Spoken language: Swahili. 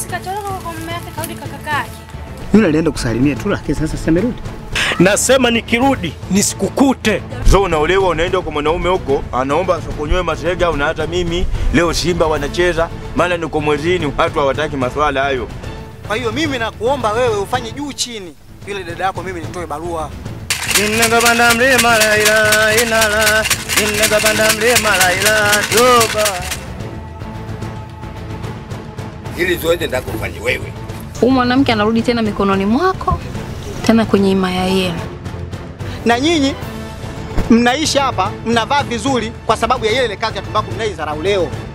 sikatoroka kwa mama yake karudi kwa kaka yake. Yule alienda kusalimia tu, lakini sasa simerudi. Nasema nikirudi nisikukute. So unaolewa unaenda kwa mwanaume huko anaomba asokonywe masega, na hata mimi leo Simba wanacheza, maana niko mwezini, watu hawataki maswala hayo. Kwa hiyo mimi nakuomba wewe ufanye juu chini, yule dada yako mimi nitoe barua. Ninagapanda mlima laila inala, ninagapanda mlima laila toba. Hili zoezi ndako ufanye wewe. Huyu mwanamke anarudi tena mikononi mwako, tena kwenye himaya yenu. Na nyinyi mnaishi hapa mnavaa vizuri kwa sababu ya ile ile kazi ya tumbaku mnaidharau leo.